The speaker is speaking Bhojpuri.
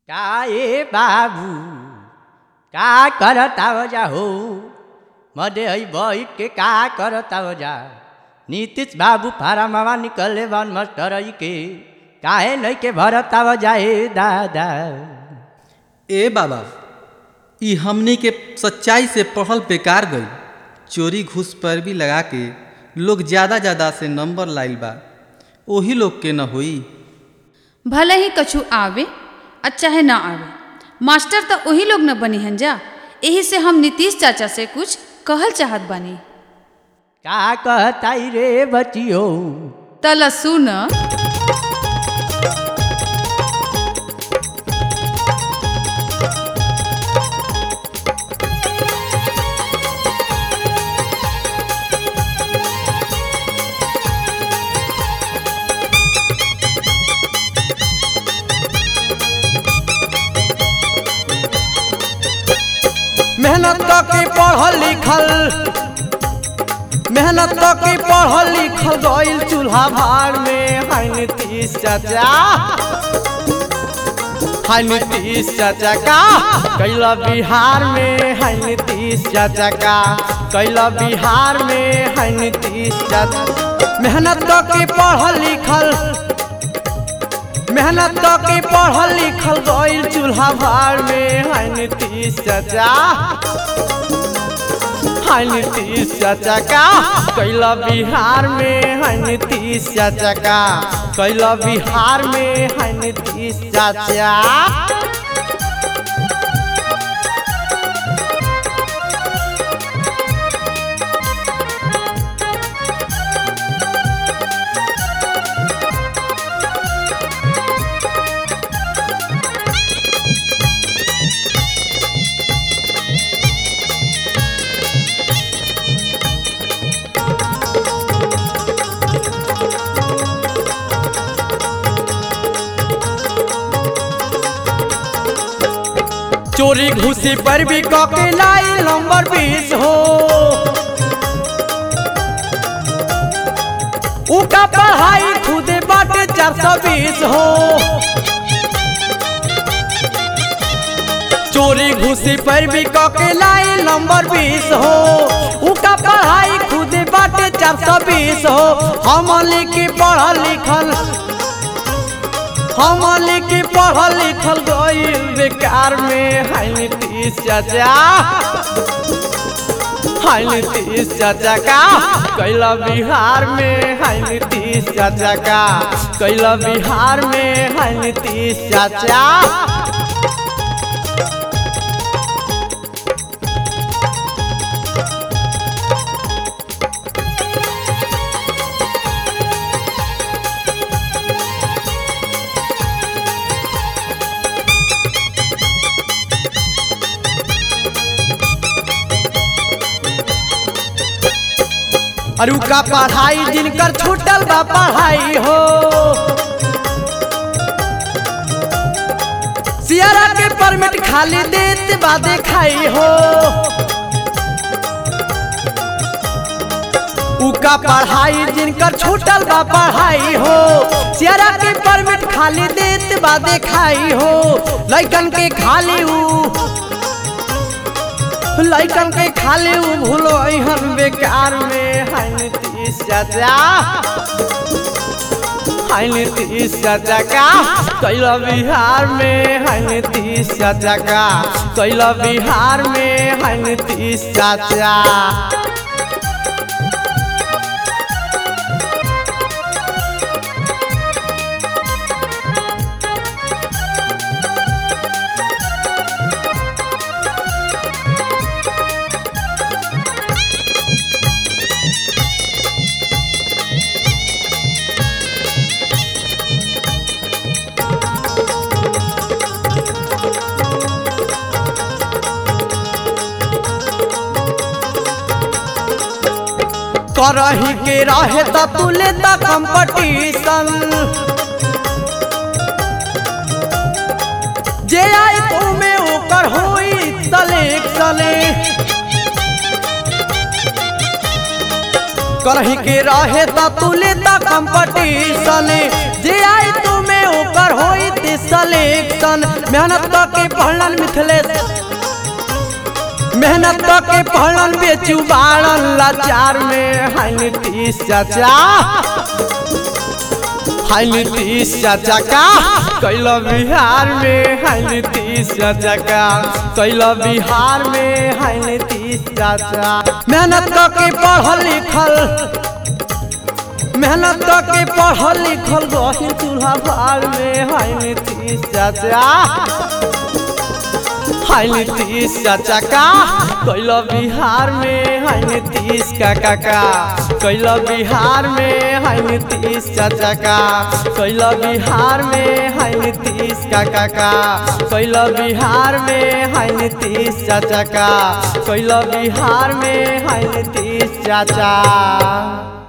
काय बाबू का करताव जा हो मध्ये है बैठ के का करताव जा नीतीश बाबू फारा मामा निकले बन मास्टर है के काहे नहीं के भरताव जाए दादा ए बाबा ई हमनी के सच्चाई से पढ़ल बेकार गई चोरी घूस पर भी लगा के लोग ज़्यादा ज़्यादा से नंबर लाइल बा ओही लोग के न होई भले ही कछु आवे आ चाहे ना आवे मास्टर तो वही लोग न बनी हन जा यही से हम नीतीश चाचा से कुछ कहल चाहत बानी का कहताई रे बचियो तल सुन मेहनत के पढ़ल लिखल मेहनत के पढ़ल लिखल गइल चूल्हा भार में हाय नीतीश चाचा हाय नीतीश चाचा का कैला बिहार में हाय नीतीश चाचा का कैला बिहार में हाय नीतीश चाचा मेहनत के पढ़ल लिखल मेहनत के पढ़ल लिखल गइल चूल्हा भार में हाय नीतीश चाचा हाय नीतीश चाचा का कैला बिहार में हाय नीतीश चाचा का कैला बिहार में हाय नीतीश चाचा चोरी घुसी पर भी कके लाई नंबर बीस हो उका पढ़ाई खुदे बाटे चार सौ बीस हो चोरी घुसी पर भी कके लाई नंबर बीस हो उका पढ़ाई खुदे बाटे चार सौ बीस हो हम लिखी पढ़ल लिखल हम लिखी पढ़ल लिखल गइल बेकार में हाय नीतीश चाचा हाय नीतीश चाचा का कैला बिहार में हाय नीतीश चाचा का कैला बिहार में हाय नीतीश चाचा अरु का पढ़ाई जिनकर छूटल बा पढ़ाई हो सियारा के परमिट खाली देत बा देखाई हो उका पढ़ाई जिनकर छूटल बा पढ़ाई हो सियारा के परमिट खाली देत बा देखाई हो लइकन के खाली ऊ लइकन के खाली उ भूलो अहन बेकार में हाय नीतीश चाचा हाय नीतीश चाचा का कैला बिहार में हाय नीतीश चाचा का कैला बिहार में हाय नीतीश चाचा करही के रहे त तू लेता कंपटीशन जे आई तू में ओकर होई सिलेक्शन करही के रहे त तू लेता कंपटीशन जे आई तू में एकर होई ती सिलेक्शन मेहनत के पढ़लन मिथिलेश मेहनत के पढ़लन बेचू बाड़न लाचार में हाय नीतीश चाचा हाय नीतीश चाचा का कैला बिहार में हाय नीतीश चाचा का कैला बिहार में हाय नीतीश चाचा मेहनत के पढ़ल लिखल मेहनत के पढ़ल लिखल गहिर चूल्हा भार में हाय नीतीश चाचा हाय नीतीश चाचा का कैला बिहार में हाय नीतीश काका का कैला बिहार में हाय नीतीश चाचा का कैला बिहार में हाय नीतीश काका का कैला बिहार में हाय नीतीश चाचा का कैला बिहार में हाय नीतीश चाचा